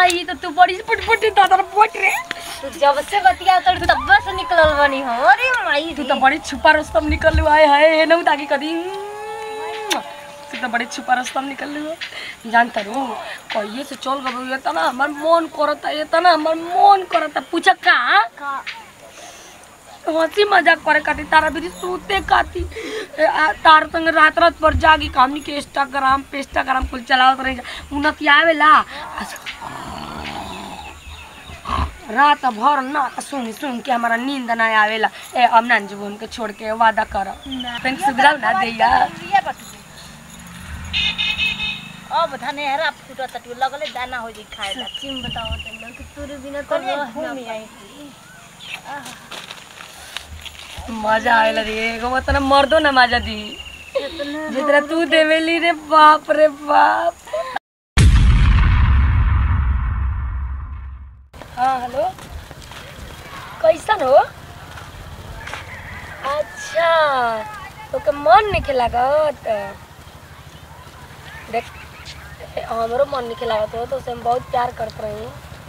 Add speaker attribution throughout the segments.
Speaker 1: आई तो तू बड़ी फुटफुटी दादा पोट रे
Speaker 2: तू जब से बतिया कर तब से निकलल बनी हो अरे माई
Speaker 1: तू तो बड़ी छुपा रस्तम निकल आए है हे नौ ताकि कदी तू तो बड़ी छुपा रस्तम निकल लू जानता रू कहिए से चल गबो ये तना हमर मन करता ये तना हमर मन करता पूछा का हंसी मजाक करे खाती तारा भी सूते खाती ए, आ, तार संग रात रात पर जागी हमनी के इंस्टाग्राम पे इंस्टाग्राम कुल चलावत रही उन्नति आवेला रात भर ना सुन सुन के हमारा नींद ना आवेला ए अब ना जब उनके छोड़ के वादा कर तनिक सुधराव ना दैया
Speaker 2: अब धनेहरा फूटा तटू लगले दाना हो जाई खाए ला
Speaker 1: सच्ची में बताओ तन्ना कि तोरे बिना तो
Speaker 2: कने
Speaker 1: रह
Speaker 2: घूम
Speaker 1: ना
Speaker 2: आई
Speaker 1: मजा आवेला रे एगो मतलब मर्दो ना मजा दी जितना तू देवेली रे बाप रे बाप हाँ हेलो कैसन हो अच्छा तो मन नहीं लागत देख ए, हमरो मन नहीं लागत हो तो उसे हम बहुत प्यार करते रही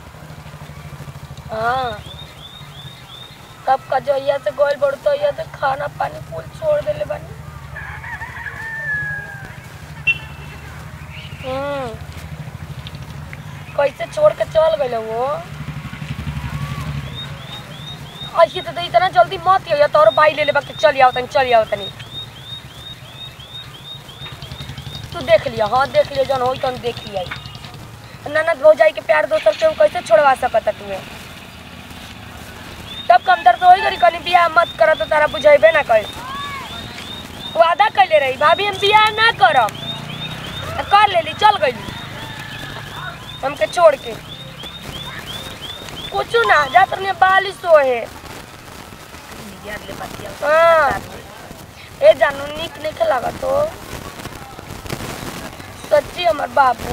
Speaker 1: हाँ तब का जो यहाँ से गोल बढ़ तो यहाँ से खाना पानी फूल छोड़ देले बानी हम्म कैसे छोड़ के चल गए वो ऐसे तो इतना जल्दी मत हो तोर बाई ले ले बाकी चल आओ तनी चल आओ तनी तू देख लिया हाँ देख लिया जौन हो तन देख लिया ननद भौजाई के प्यार दोसर के कैसे छोड़वा सकता तुम्हें तब कम दर्द होई करी कनी बियाह मत कर तो तारा बुझेबे ना कर वादा कैले रही भाभी हम बियाह ना करब आ कर लेली चल गईली हमके छोड़ के कुछ ना जात रही बालिश सोहे
Speaker 2: यार ले बतिया
Speaker 1: हाँ ए जानू निक नहीं लागत तो सच्ची हमार बाबू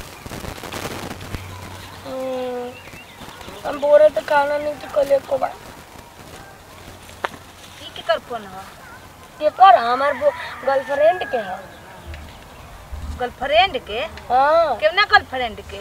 Speaker 1: हम्म, हम बोरे तो खाना नहीं तो कल को बार
Speaker 2: की के कर फोन हो
Speaker 1: ये कर हमार गर्लफ्रेंड के है
Speaker 2: गर्लफ्रेंड के
Speaker 1: हाँ
Speaker 2: केवना गर्लफ्रेंड के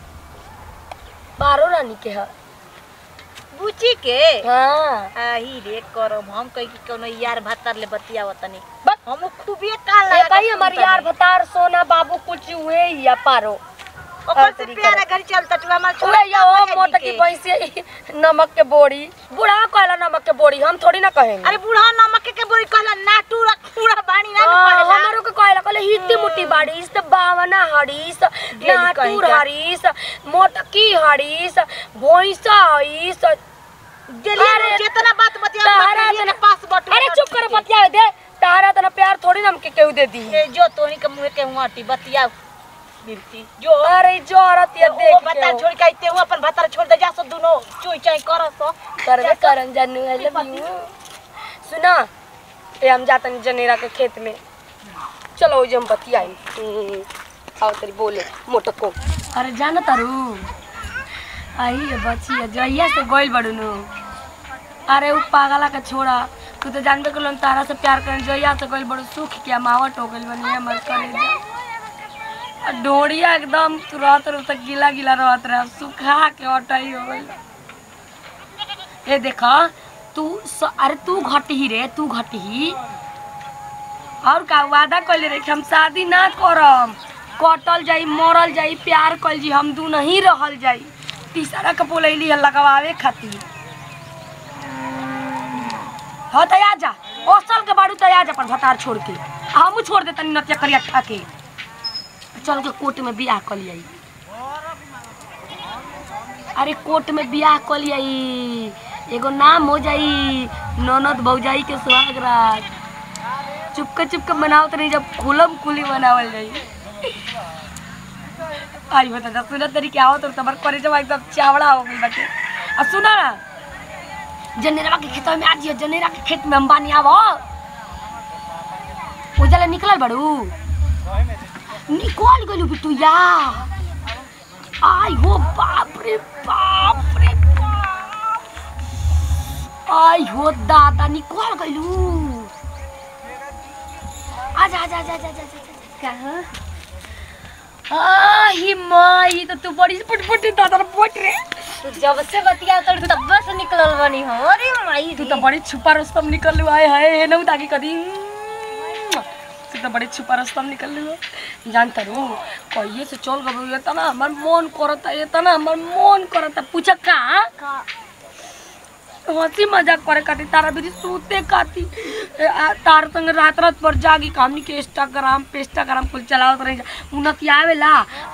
Speaker 1: बारो रानी के है
Speaker 2: बुची के
Speaker 1: हाँ
Speaker 2: आही रे करो हम कही कि कोनो यार भत्तर ले बतिया तनी
Speaker 1: बस
Speaker 2: हम खूबे काल
Speaker 1: ये कही हमार यार भतार सोना बाबू कुछ हुए ही या पारो
Speaker 2: ओकर से प्यारा घर चलता तू हमर छोड़
Speaker 1: उहे या ओ मोटा की भैंसी नमक के बोड़ी बूढ़ा कहला नमक के बोड़ी हम थोड़ी ना कहेंगे
Speaker 2: अरे बूढ़ा नमक के बोरी कहला नाटू पूरा बाणी ना
Speaker 1: हाँ,
Speaker 2: पड़ेला
Speaker 1: हमारो के कहला कहले हित्ती मुट्ठी बाड़ीस बावना हड़ीस
Speaker 2: कहीं
Speaker 1: नाटूर
Speaker 2: का।
Speaker 1: हड़ीस मोटकी हड़ीस भैंसा हड़ीस
Speaker 2: गेली
Speaker 1: अरे,
Speaker 2: जितना बात बतिया
Speaker 1: तारा
Speaker 2: तेरे
Speaker 1: तना-
Speaker 2: पास बटू
Speaker 1: अरे चुप कर बतिया दे तारा तना प्यार थोड़ी ना हमके केहू दे दी
Speaker 2: ए जो तोनी के मुंह के हुआटी बतिया मिलती जो
Speaker 1: अरे जो औरत ये
Speaker 2: वो
Speaker 1: देख
Speaker 2: बता
Speaker 1: के
Speaker 2: छोड़ के आइते हुआ अपन भतार छोड़ दे जा सो दुनो चुई चाई कर सो
Speaker 1: करबे करन जानू आई लव यू सुना ए हम जातन जनेरा के खेत में चलो जे हम बतियाई हम्म, आओ तेरी बोले मोटको अरे जाना तारू आई ये बचिया जइया से गोइल बड़ू नु अरे उ पागला के छोड़ा तू तो जानबे कलन तारा से प्यार करन जइया से गोइल बड़ू सुख के मावट हो गइल बनी हमर करे आ डोरिया एकदम तुरंत रुत गीला गीला रहत रहे अब सुखा के अटाई हो गइल ए देखा तू स, अरे तू घटही रे तू घटही और का वादा कइले रे कि हम शादी ना करम कटल जाई मरल जाई प्यार कइल जी हम दू नहीं रहल जाई तीसरा के बोलैली है लगवावे खातिर हाँ तो आ जा ओसल के बाड़ू तो आ जा पर भतार छोड़ के आ हमू छोड़ दे तनी नतिया करिया ठा के चल के कोर्ट में बियाह कर लियाई अरे कोर्ट में बियाह कर लियाई एगो नाम हो जाई ननद भौजाई के सुहाग रात चुपके चुपके मनावत रही जब खुलम खुली मनावल जाई आई बता जा सुना तरीके आओ तो तबर करे जब एकदम चावड़ा हो गई बाटे आ सुना ना जनेरा के खेत में आज जनेरा के खेत में अंबानी आवो उजला निकलल बड़ू निकल गलू बिटू या आई हो बाप रे बाप रे बाप आई हो दादा निकल गलू आजा आजा आजा आजा आजा आजा
Speaker 2: कहां
Speaker 1: आ ही माई तो तू बड़ी फुटफुटी दादा बोट रे
Speaker 2: तू जब से बतिया कर तब से निकलल बनी हो अरे माई
Speaker 1: तू तो बड़ी छुपा रस्तम निकल आए है नौ ताकि कदी तू तो बड़ी छुपा रस्तम निकल लू जानता रू कहिए से चल गबो ये तना हमर मन करता ये तना हमर मन करता पूछा का हंसी मजाक करे खातिर तारा भी सूते खाती तार संग रात रात पर जागी हमनी के इंस्टाग्राम पे इंस्टाग्राम कुल चलावत रही उनकी आवेला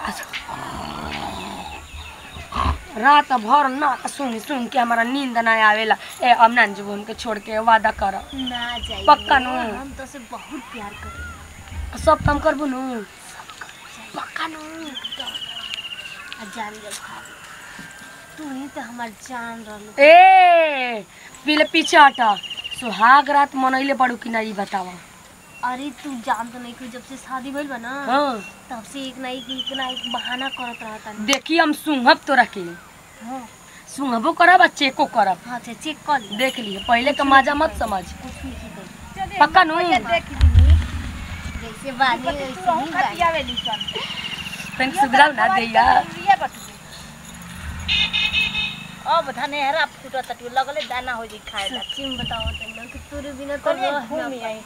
Speaker 1: रात भर ना सुन सुन के हमारा नींद ना आवेला ए अब ना जब उनके छोड़ के वादा कर
Speaker 2: ना जाइए
Speaker 1: पक्का नु।
Speaker 2: हम तो से बहुत प्यार करें
Speaker 1: सब काम करबू नु पक्का नु
Speaker 2: आ जान जब खा तू ही तो हमार जान रहलो
Speaker 1: ए पीले पीछे हटा सुहाग रात मनैले पड़ू कि ना ई बतावा
Speaker 2: अरे तू जान तो नहीं कि जब से शादी भइल बा ना
Speaker 1: हाँ
Speaker 2: तब से एक ना एक एक ना एक बहाना करत रहता
Speaker 1: देखी हम सुंघब तो रखे
Speaker 2: हाँ
Speaker 1: सुंघबो करब आ चेको करब
Speaker 2: हाँ से चेक कर ले
Speaker 1: देख लिए पहले का मजा मत समझ
Speaker 2: कुछ नहीं की
Speaker 1: पक्का नु
Speaker 2: जैसे बानी वैसे ही बानी
Speaker 1: तंग सुधराव ना दैया
Speaker 2: अब धने हरा फूटा तटू लगले दाना हो जी खाए ला सच्ची में बताओ तन्ना कि तोरे बिना तो रह घूम आई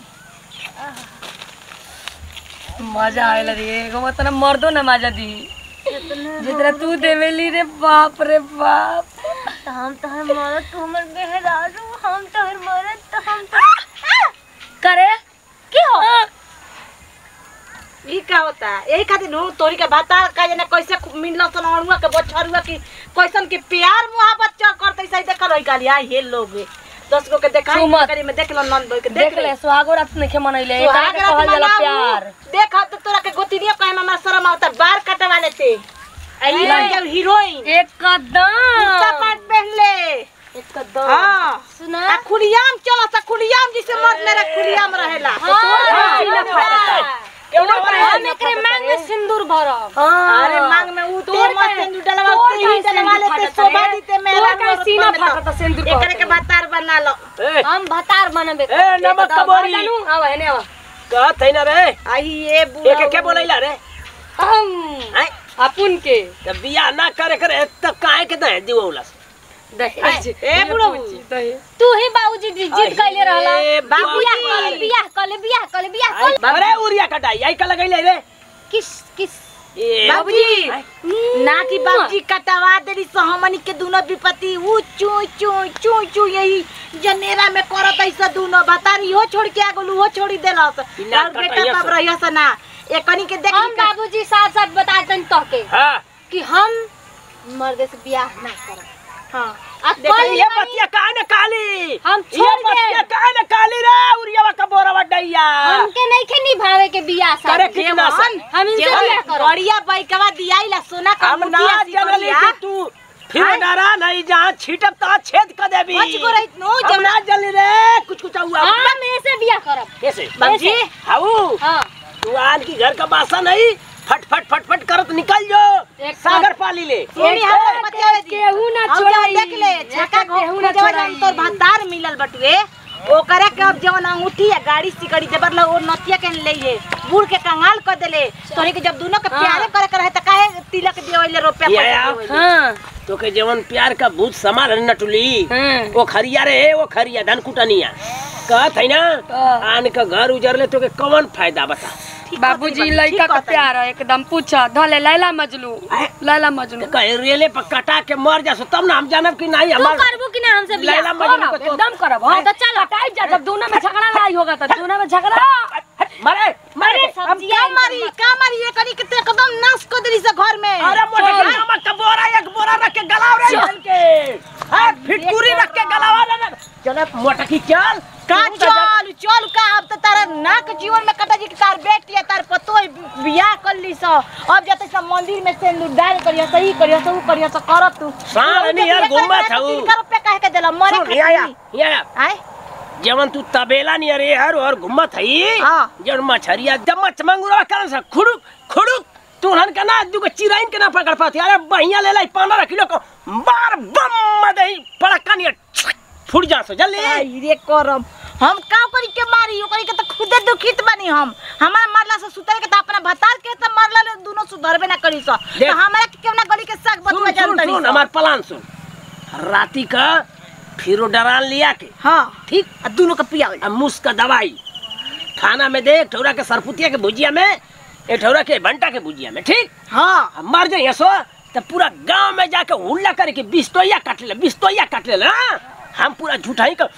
Speaker 1: मजा आएला रे एगो मतलब मर्दो ना मजा दी जितना तू देवेली रे बाप रे बाप
Speaker 2: तो हम तो हर मरद तो हमर बेहरारू हम तो हर मरद तो हम तो
Speaker 1: करे
Speaker 2: की हो
Speaker 3: ई का होता यही खातिर नु तोरी के भाता का जाने कैसे मिलल सन अड़ुआ के बछरुआ की कैसन के प्यार मोहब्बत च करते सही देखल होई काली आई हे लोग दस गो के देखाई
Speaker 1: सुमत।
Speaker 3: करी में देख लो नंद बोल के
Speaker 1: देख ले सुहागो रात नहीं मनैले एकरा
Speaker 3: सुहाग
Speaker 1: के
Speaker 3: रात
Speaker 1: कहल जाला
Speaker 3: मनाऊ।
Speaker 1: प्यार
Speaker 3: देख तो तोरा के गोतिनिया कहे में हमरा शर्म आवता बाल कटवा लेते आई जब हीरोइन
Speaker 1: एकदम
Speaker 3: कुर्ता पैंट पहन ले
Speaker 1: एकदम
Speaker 3: हां
Speaker 2: सुना
Speaker 3: आ खुलियाम चलो सा खुलियाम जिसे मर्द मेरा खुलियाम रहेला
Speaker 1: सीना फाटता
Speaker 2: हम एकरे मांग में सिंदूर भरब
Speaker 1: हाँ
Speaker 3: अरे मांग में ऊ
Speaker 1: तोर
Speaker 3: ते मत
Speaker 1: काहे-
Speaker 3: सिंदूर डलवा
Speaker 1: तोर
Speaker 3: तू
Speaker 1: काहे
Speaker 3: ही डलवा
Speaker 1: सिंदूर
Speaker 3: लेते
Speaker 1: फाटता
Speaker 3: शोभा
Speaker 1: रे?
Speaker 3: दीते मेरा
Speaker 1: तोर काहे सीना फाटता सिंदूर
Speaker 3: एकरे
Speaker 1: कहता?
Speaker 3: के बतार बना लो
Speaker 2: हम भतार बनबे
Speaker 4: ए नमक कबोरी
Speaker 1: आवा हेने आवा
Speaker 4: का थैना रे
Speaker 3: आई ये बुआ
Speaker 4: एक के बोलैला रे
Speaker 1: हम
Speaker 4: आय
Speaker 1: अपुन के
Speaker 4: त बियाह ना करे करे त काहे के दे दिवौला
Speaker 1: दहेज
Speaker 3: ए बुढ़ऊ।
Speaker 1: दहेज
Speaker 2: तू ही बाबूजी जी जिद कैले रहला
Speaker 4: ए,
Speaker 2: बियाह
Speaker 4: बाबूजी।
Speaker 2: कर बियाह कर ले बियाह कर ले बियाह कर ले।
Speaker 4: अरे उरिया कटाई आई का लगैले रे
Speaker 2: किस किस
Speaker 4: ए
Speaker 3: बाबूजी
Speaker 4: आय,
Speaker 3: ना कि बाबूजी कटवा देली सो हमनी के दोनों विपत्ति ऊ चू चू चू चू यही जनेरा में करत ऐसा दोनों बतारी हो छोड़ के आ गेलू हो छोड़ी देलस
Speaker 4: बिना
Speaker 3: और बेटा
Speaker 4: कटाइया
Speaker 3: तब
Speaker 4: से।
Speaker 3: रहिया से ना एकनी के देख
Speaker 2: हम बाबूजी साथ साथ बतातन तोके
Speaker 4: हां
Speaker 2: कि हम मर्दे से बियाह ना करब
Speaker 3: हां
Speaker 2: आ
Speaker 4: देख
Speaker 2: कल
Speaker 4: ये बतिया काहे न काली
Speaker 2: हम
Speaker 4: ये
Speaker 2: छोड़ दे
Speaker 4: बतिया काहे न काली रे उरिया का बोरा वडैया
Speaker 2: हमके नहीं के निभावे के बियाह
Speaker 4: करे
Speaker 2: शादी
Speaker 4: कितना सन
Speaker 2: हम इनसे बियाह करब
Speaker 3: बढ़िया बैकवा दियाइला सोना का
Speaker 4: हम ना
Speaker 3: मुठिया
Speaker 4: जनली
Speaker 3: सिकलिया
Speaker 4: कि तू फिर डरा नहीं जहाँ छीटब ता छेद कर देबी
Speaker 3: बच गो रहित नो
Speaker 4: हम
Speaker 3: जब
Speaker 4: ना जली रे कुछ कुछ हुआ
Speaker 2: हम ऐसे बियाह करब
Speaker 4: कैसे
Speaker 3: बाबूजी
Speaker 4: हाउ
Speaker 2: हां
Speaker 4: तू आज की घर का बासा नहीं फट फट फट फट करत निकल जो
Speaker 1: एक
Speaker 4: सागर पाली ले
Speaker 3: सुनी हम बतियावे दी
Speaker 1: केहू ना
Speaker 3: हम
Speaker 1: छोड़ाई
Speaker 3: जब देख ले छक्का
Speaker 1: केहू ना
Speaker 3: जवन
Speaker 1: छोड़ाई
Speaker 3: हम तोर भतार मिलल बटुए ओकरे के अब जवन अंगूठी या गाड़ी सिकड़ी जबर ल ओ नतिया के ले ये बूढ़ के कंगाल कर देले तोरी के जब दोनों के प्यारे करे करे त काहे तिलक देवले रुपया
Speaker 4: ये
Speaker 3: पैसा
Speaker 4: आ।
Speaker 3: देवले
Speaker 1: हाँ
Speaker 4: तो के जवन प्यार का भूत समाल है नटुली
Speaker 1: हाँ
Speaker 4: वो खरिया रे वो खरिया धन कुटनिया कहत है ना
Speaker 1: हाँ।
Speaker 4: आन का घर उजर ले तो के कौन फायदा बता
Speaker 1: बाबूजी लड़का का प्यार है एकदम पूछा धले लैला मजनू लैला मजनू
Speaker 4: कहे रेले पर कटा के मर जा तब ना हम जानब कि नहीं
Speaker 2: तू
Speaker 4: हमार
Speaker 2: करबू कि ना हमसे बियाह
Speaker 4: लैला मजनू
Speaker 1: करब,
Speaker 4: को तो
Speaker 1: एकदम करब हाँ तो चल हटाई जा जब दोनों में झगड़ा लड़ाई होगा तो दोनों में झगड़ा
Speaker 4: मरे मरे
Speaker 3: अब का मारी का मारी ये करी के ते एकदम नाश कर देली से घर में
Speaker 4: अरे मोटे के नमक का बोरा एक बोरा रख के गलाव रे चल के हां फिटकुरी रख के गलावा रे चल मोटा की चल
Speaker 3: का चल चल का अब तो तारा नाक जीवन में कटा जी के तार बेटी है तार पतो है, बियाह कर ली सो अब जते सब मंदिर में सिंदूर डाल करियो सही करियो सब करियो सब करत तू
Speaker 4: साल नहीं यार घूमत हूँ।
Speaker 3: तीन रुपया काहे के देला मरे
Speaker 4: सुन या या
Speaker 3: खातिर
Speaker 4: या
Speaker 3: आय
Speaker 4: जवन तू तबेला नहीं अरे हर और घुमत हई
Speaker 3: हाँ।
Speaker 4: जवन मछरिया जब मच मंगुरा करन से खुड़ुक खुड़ुक तुहन के ना दुगो चिराइन के ना पकड़ पाती अरे बढ़िया ले लाई पंद्रह किलो को बार बम दही पड़का नहीं फुट जा सो जल्दी
Speaker 3: आई रे करम हम का करी के मारी ओकरी के तो खुदे दुखित बनी हम हमारा मरला से सुतर के तो अपना भतार के तो मरला ले दोनों सुधरबे ना करी सो
Speaker 4: देख।
Speaker 3: तो हमरा के केवना गली के साग
Speaker 4: सुन
Speaker 3: बतुआ
Speaker 4: सुन
Speaker 3: जानतरी
Speaker 4: सुन हमार प्लान सुन राती का फिरो डरान लिया के
Speaker 3: हां
Speaker 4: ठीक
Speaker 3: आ दोनों के पियावे
Speaker 4: अब मुस का दवाई खाना में दे एक ठौरा के सरपुतिया के भुजिया में एक ठौरा के भंटा के भुजिया में ठीक
Speaker 3: हां
Speaker 4: अब मर जाइए सो तो पूरा गांव में जाके हुल्ला करके बिस्तोइया काट ले बिस्तोइया काट ले हाँ? हम पूरा झूठाई का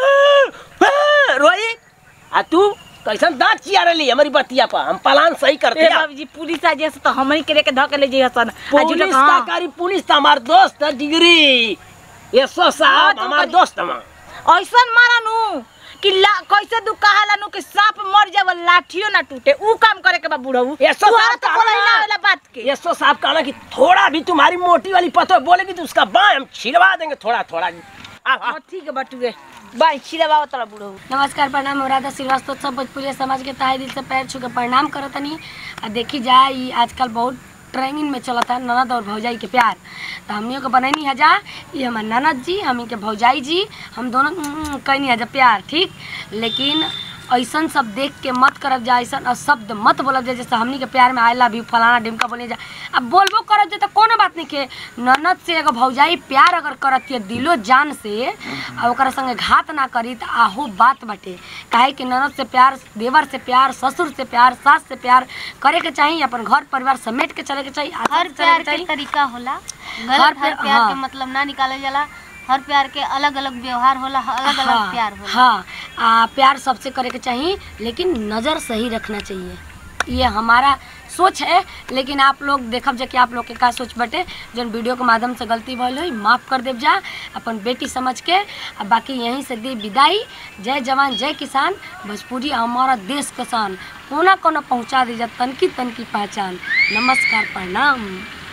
Speaker 4: रोई आ तू कैसन दांत चिया रही हमारी बतिया पर हम प्लान सही करते
Speaker 3: ए
Speaker 4: हैं
Speaker 3: बाबूजी पुलिस आ जैसे तो हमरी के लेके धके ले जइहसन आ
Speaker 4: पुलिस
Speaker 3: जुटक
Speaker 4: का
Speaker 3: हां
Speaker 4: कारी पुलिस तो हमार दोस्त है डिग्री ये सो
Speaker 3: हाँ,
Speaker 4: साहब
Speaker 3: तो
Speaker 4: हमार
Speaker 3: करी-
Speaker 4: दोस्त हम
Speaker 3: ऐसन मारा नु कि ला कैसे दू कहाला नु कि सांप मर जावे लाठियो ना टूटे ऊ काम करे के बा बुढ़ऊ
Speaker 4: ये सो
Speaker 3: तुहरा
Speaker 4: साहब
Speaker 3: तो
Speaker 4: कहा
Speaker 3: बोला ही ना
Speaker 4: ना।
Speaker 3: वाला बात के
Speaker 4: ये सो साहब कहना कि थोड़ा भी तुम्हारी मोटी वाली पतो बोलेगी तो उसका बाँ हम छिलवा देंगे थोड़ा थोड़ा आ, आ,
Speaker 3: हां ठीक है बटुए बाई छिलवाओ तोरा बुढ़ऊ
Speaker 1: नमस्कार प्रणाम हम राधा श्रीवास्तव सब भोजपुरी समाज के तहे दिल से पैर छू के प्रणाम करतनी आ देखी जाए ई आजकल बहुत ट्रेनिंग में चलता ननद और भौजाई के प्यार तो हमनियों के बनैनी हजा ये हमार ननद जी हम के भौजाई जी हम दोनों उम्म, कैनी हजा प्यार ठीक लेकिन ऐसन सब देख के मत करब जा ऐसन शब्द मत बोलब जा जैसे हमनी के प्यार में आई लव यू फलाना ढिमका बोले जा अब बोलबो करब जा तो कोनो बात नहीं के ननद से एगो भौजाई प्यार अगर करत है दिलो जान से आ ओकरा संगे घात ना करी तो आहो बात बाटे काहे कि ननद से प्यार देवर से प्यार ससुर से प्यार सास से प्यार करे के चाहिए अपन घर परिवार समेट के चले के चाहिए आदत
Speaker 2: हर
Speaker 1: से चले
Speaker 2: प्यार
Speaker 1: के
Speaker 2: के
Speaker 1: चाहिए
Speaker 2: तरीका होला
Speaker 1: हर
Speaker 2: गलत हर
Speaker 1: प्यार-
Speaker 2: प्यार
Speaker 1: हाँ।
Speaker 2: के मतलब ना निकालल जाला हर प्यार के अलग अलग व्यवहार होला अलग अलग
Speaker 1: हाँ,
Speaker 2: प्यार होला
Speaker 1: हाँ आ, प्यार सबसे करे के चाहिए लेकिन नज़र सही रखना चाहिए ये हमारा सोच है लेकिन आप लोग देखब जा कि आप लोग के का सोच बटे जौन वीडियो के माध्यम से गलती भइल हुई माफ़ कर देव जा अपन बेटी समझ के आ बाकी यहीं से दी विदाई जय जवान जय किसान भोजपुरी हमारा देश किसान कोना कोना पहुँचा दीजा तनकी तनकी पहचान नमस्कार प्रणाम